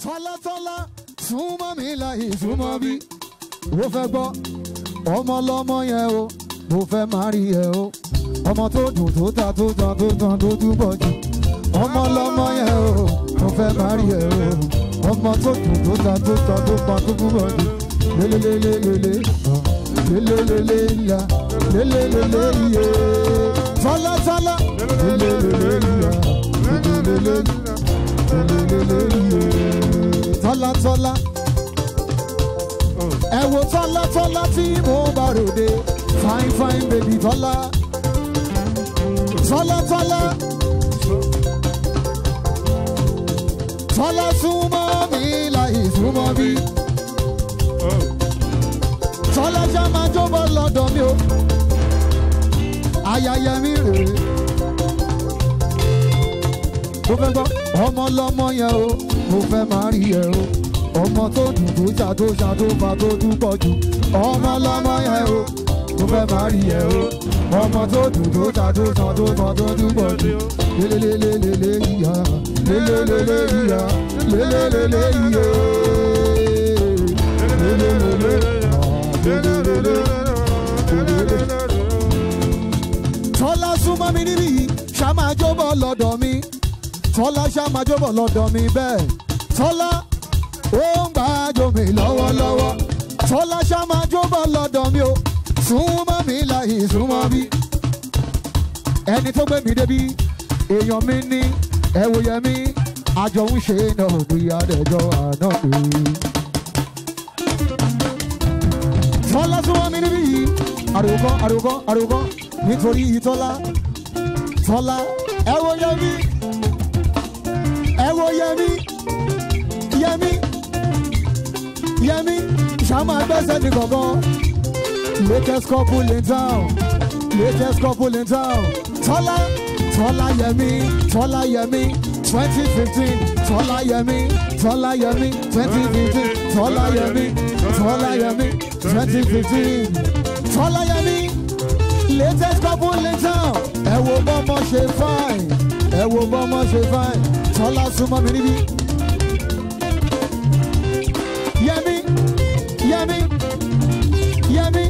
tọ́látọ́lá súnmọ́ mi láyé súnmọ́ bí ó fẹ́ gbọ́ ọmọ lọmọ yẹn o mo fẹ́ má rí ẹ o ọmọ tó dùn tó ta tó ta tó tan tó túbọ̀ jù ọmọ lọmọ yẹn o mo fẹ́ má rí ẹ o ọmọ tó dùn tó ta tó ta tó pa tó túbọ̀ jù lélelélelele lélelélele ya lélelélele iye tọ́látọ́lá lélelélele ya lélelélele iye tọ́látọ́lá ẹ wo tọ́lá tọ́lá tí mo bá ròde fine fine baby tọ́lá tọ́lá tọ́lá tọ́lá súnmọ́ mi láì súnmọ́ bí tọ́lá ṣá máa jóbọ̀ lọ́dọ̀ mi o ayẹyẹ mi rèé mo fẹ́ gbọ́ ọmọ lọ́mọ yẹn o mo fẹ́ máa rí ẹ o ọmọ tó dùn tó ṣá tó ṣá tó fa tó túbọ̀ jù ọmọ lọ́mọ yẹn o mo fẹ́ máa rí ẹ o ọmọ tó dùn tó ṣá tó ṣá tó fa tó túbọ̀ jù lélelélelele ìyá lélelélele ìyá lélelélele ìyá lélelélele lélelélele lélelélele. tọ́lá súnmọ́ mi níbí yìí ṣá máa jóbọ̀ lọ́dọ̀ mi tọ́lá ṣá máa jóbọ̀ lọ́dọ̀ mi bẹ́ẹ̀ tọ́lá ó ń gbàjọ mi lọ́wọ́lọ́wọ́ tọ́lá ṣá máa jóbọ̀ lọ́dọ̀ mi o súnmọ́ mi láyé súnmọ́ bí ẹni tó gbé mi débi èèyàn mi ní ẹ̀wòyẹ mi àjọ ń ṣe náà ní adẹ́jọ́ àná pé. tọ́lá súnmọ́ mi níbí yìí àròkọ́ àròkọ́ àròkọ́ nítorí tọ́lá tọ́lá ẹ̀wòyẹ mi ẹ̀wòyẹ mi yẹmi yẹmi ṣàmà gbẹ́sẹ̀ ní gbọ̀ngàn latest couple in town latest couple in town tọ́lá tọ́lá yẹmi tọ́lá yẹmi twenty fifteen tọ́lá yẹmi tọ́lá yẹmi twenty fifteen tọ́lá yẹmi tọ́lá yẹmi twenty fifteen tọ́lá yẹmi latest couple in town ẹ wo bọ́mọ ṣe fine ẹ wo bọ́mọ ṣe fine tọ́lá súnmọ́ mi níbí. Yẹmi, Yẹmi, Yẹmi.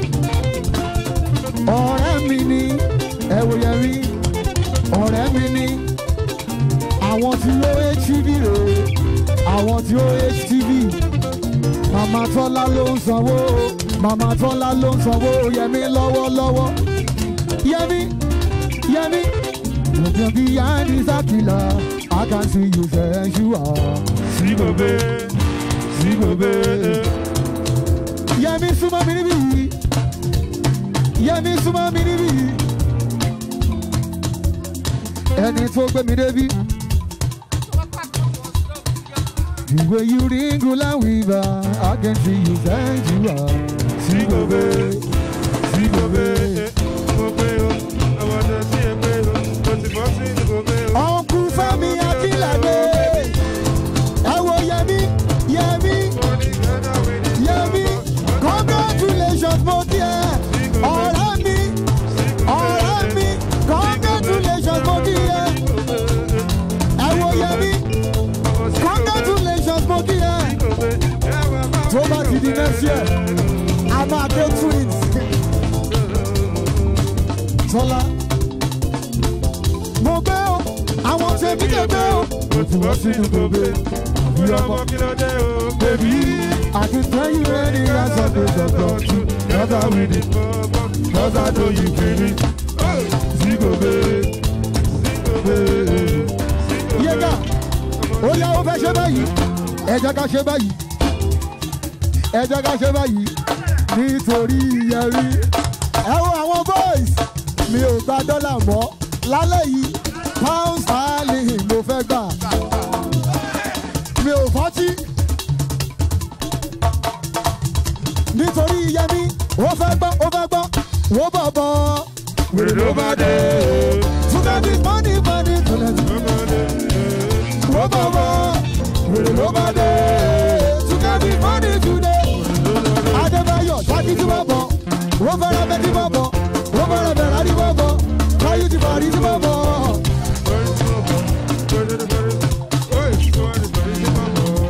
Ọ̀rẹ́ mi ni ẹ̀wò Yẹmi, ọ̀rẹ́ mi ni àwọn tí ó HTV rè é, àwọn tí ó HTV. Màmá Tọ́lá ló ń sanwó, Màmá Tọ́lá ló ń sanwó Yẹmi lọ́wọ́lọ́wọ́. Yẹmi, Yẹmi. Looking behind this Aquila, I can see you sensual. Sigobe, Sigobe, Yẹmi súnmọ́ mi níbí yìí. Yẹmi súnmọ́ mi níbí yìí. Ẹni tó gbé mi débi. The way you ring and weaver, I can see you thank you are. Sigobe, Sigobe, Gobe o, àwọn ọ̀dọ́ sí ẹgbẹ́ o, mo ti bọ́ sí Sigobe o. Ọ̀nkú Fẹ́mi Akílàdé. Ẹ wo Yẹmi, Yẹmi, Yẹmi. Congratulations mo kí ẹ. Ọ̀rẹ́ mi, ọ̀rẹ́ mi. Congratulations mo kí ẹ. Ẹ wo Yẹmi. Congratulations mo kí ẹ. Tó bá ti di next year, a máa dé twins. Tọ́lá. Mo gbé o, àwọn tèmi lè gbé o. Mo ti bọ́ sínú Gobe, bí ọmọ kí ló dé o, bèbí. I can tell you any answer to the question. Brother with it, brother know you feel it. Sigobe, Sigobe, Yéga, ó yá ó fẹ́ ṣe báyìí. Ẹ jẹ́ ká ṣe báyìí. Ẹ jẹ́ ká ṣe báyìí. Nítorí Yẹmi. Ẹ wo àwọn boys. Mi ò gba dọ́là mọ́. Lálẹ́ yìí, pound sterling mo fẹ́ gbà. Mi ò fọ́tí. Nítorí Yẹmi, ó fẹ́ gbọ́, ó fẹ́ gbọ́. Wo bọ̀bọ̀. wèrè ló bá dé. Túnbẹ̀ bí money money túnbẹ̀ bí. Ló bá dé. Wo bọ̀bọ̀. Wèrè ló bá dé. Túnbẹ̀ bí money today. Adébáyọ̀ ṣáàkì tí wọ́n bọ̀. Wọ́n fẹ́ràn bẹ́ẹ̀ tí wọ́n bọ̀. Wọ́n fẹ́ràn bẹ̀rẹ̀ àdí wọ́n bọ̀. Káyú ti bàrí tí wọ́n bọ̀. Bọ́lí tí mo bọ̀, bọ́lí tí mo bọ̀, bọ́lí tí mo bọ̀, bọ́lí tí mo bọ̀.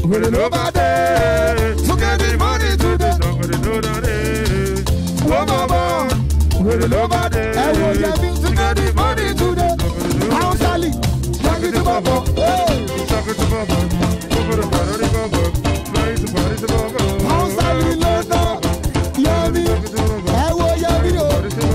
wèrè ló bá dé. To get the money today. Somebody know that it. Ó bọ̀ bọ̀. Wèrè ló bá dé. Ẹ wo Yẹmi to get the money today. Àwọn sálì. Yẹmi tó bọ̀ bọ̀. Àwọn sálì ló ná. Yẹmi. Ẹ wo Yẹmi o.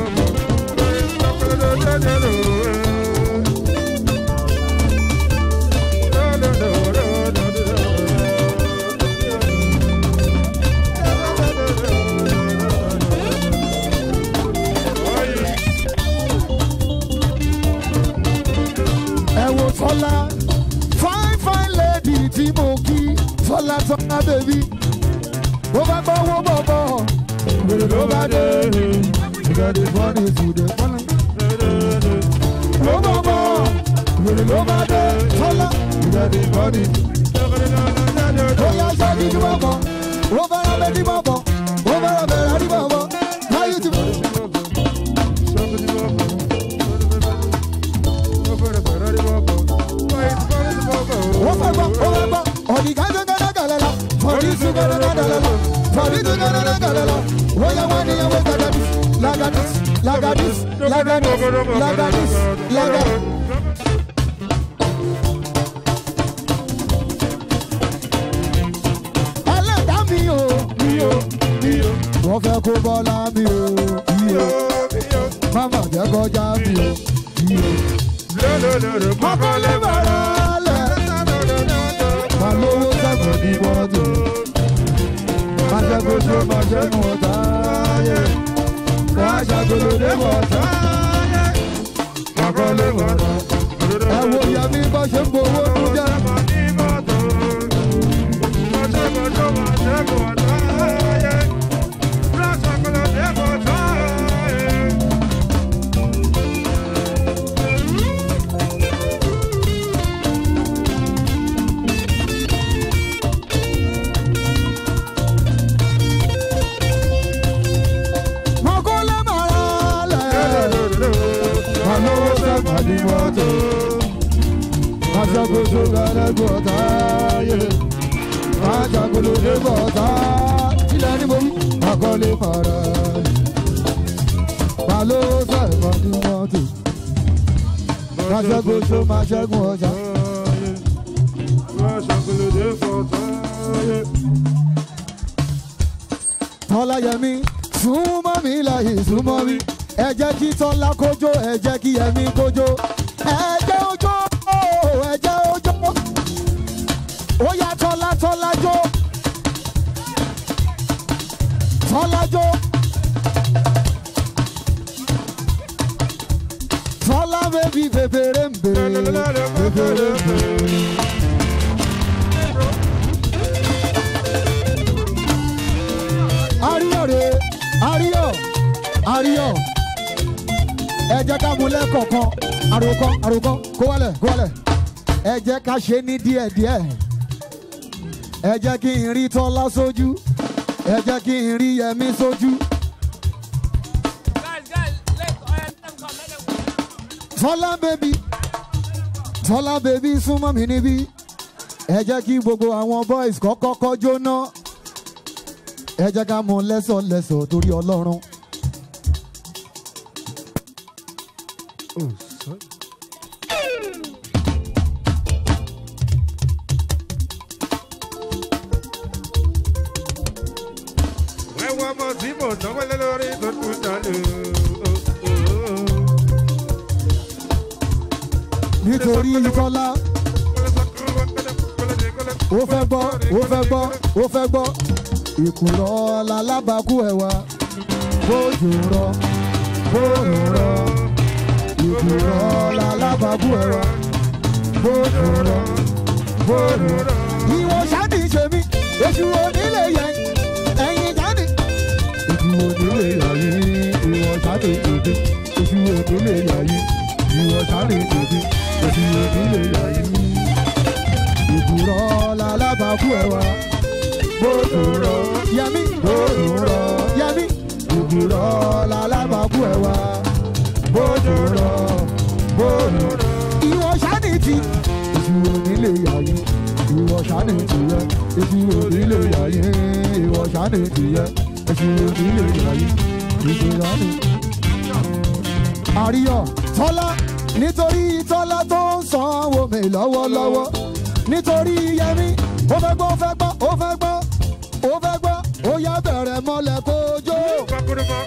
Ẹ wo Tọ́lá. Fine fine lady tí mo kí. Tọ́lá Tọ́lá bèbí. Ó bá gbọ́ owó bọ̀ bọ̀. Wèrè ló bá dé. To get the money today. Ó bọ̀ bọ̀. Wèrè ló bá dé. Tọ́lá. To get the money Oya ṣe ní ìdí bọ̀bọ̀, ó fẹ́ràn bẹ́ẹ̀ ní bọ̀bọ̀, ó fẹ́ràn bẹ̀rẹ̀ ní bọ̀bọ̀, láyé ti bọ̀. Ó fẹ́ gbọ́, ó fẹ́ gbọ́, ọ̀dì gángan gàlẹ́ lọ, fọ̀dí sùn gángan gàlẹ́ lọ, fọ̀dí sùn gángan gàlẹ́ lọ, ó yẹ wá níyẹn wé gàdàdís, làgàdís, làgàdís, làgàdís, làgàdís, làgàdís. Ẹlẹ́dàá mi o, mi o, mi o, wọ́n fẹ́ kó bọ́lá mi o, mi o, máma jẹ́ kọjá mi o, mi o. Ọkọ̀lé bàrà lẹ̀, má lówó sẹ́kọ̀ọ́ ní mọ́tò. Má ṣẹ́gun tó má ṣẹ́gun ọ̀tá yẹ. Wọ́n á ṣàgolo dé bọ̀tá. Ọkọ̀lé bàrà. Ẹ wo Yẹmí bá ṣe ń gbowó tó jẹ́. Ọkọ̀lé bàrà lẹ̀, má lówó sẹ́kọ̀ọ́ ní mọ́tò. Má ṣẹ́gun tó gbẹ̀rẹ̀gùn ọ̀tá yẹ. Má ṣàgolo dé bọ̀tá. Ilẹ̀ ní mo wí, ọkọ̀lé bàrà lẹ̀. Má lówó sẹ́kọ̀ọ́ ní mọ́tò. Má ṣẹ́gun tó má ṣẹ́gun ọ̀tá. Tọ́lá Yẹmí súnmọ́ mi láyé súnmọ́ mi. Ẹ jẹ́ kí Tọ́lá kójó, ẹ jẹ́ kí Yẹmí kójó. Ẹ jẹ́ ojó, ẹ jẹ́ ojó. Ó yá Tọ́lá Tọ́lá jó. Tọ́lá jó. Tọ́lá bèbí bèbèrè ń bèrè. Bèbèrè ń bèrè. Àríyọ̀ rè é, àríyọ̀, àríyọ̀. Ẹ jẹ́ ká mú lẹ́kọ̀ọ̀kan, àròkọ, àròkọ, kó wálẹ̀, kó wálẹ̀. Ẹ jẹ́ ká ṣe ní díẹ̀díẹ̀. Ẹ jẹ́ kí n rí Tọ́lá sójú. Ẹ jẹ́ kí n rí Yẹmí sójú. Guys, guys, let, uh, let them come, let them come. Tọ́lá bèbí, Tọ́lá bèbí súnmọ́ mi níbí. Ẹ jẹ́ kí gbogbo àwọn boys kọ́kọ́ kọ́ jóná. Ẹ jẹ́ ká mú lẹ́sọ̀lẹ́sọ̀ torí Ọlọ́run. Ẹ̀wọ̀n ọmọ tí mò ń náwó lé lórí tó tún dánú. Nítorí Tọ́lá, ó fẹ́ gbọ́, ó fẹ́ gbọ́, ó fẹ́ gbọ́. Ìkùrọ̀ lalábàákú ẹ̀wà, bójú rọ, bóòrùn rọ. Ìkùrọ̀ lalábàákú ẹ̀wà, bójú rọ, bóòrùn rọ. Ìwọ ṣáàdì ṣe mí, èṣù onílé yẹn, ẹ̀yin jáde. Èṣù onílé yàyí, ìwọ ṣáàdì ṣèdí. Èṣù onílé yàyí, ìwọ ṣáàdì ṣèdí. Èṣù onílé yàyí. Ìkùrọ̀ lalábàákú ẹ̀wà bòdùrọ̀ yẹmí bòdùrọ̀ yẹmí bòdùrọ̀ lálábàákú ẹ̀ wá bòdùrọ̀ bòdùrọ̀. ìwọ sani ti èṣù onílé yàyí ìwọ ṣáni tìyẹ èsì òní lè yàyé ìwọ ṣáni tìyẹ èsì òní lè yàyé èsì ṣáni. àríyọ tọ́lá nítorí tọ́lá tó ń sanwó mi lọ́wọ́lọ́wọ́ nítorí yẹmi ó fẹ́ gbọ́ ó fẹ́ gbọ́ ó fẹ́ gbọ́ ó fẹ́ gbọ́ ó yá bẹ̀rẹ̀ mọ́lẹ̀ kó jó. Pakuruma,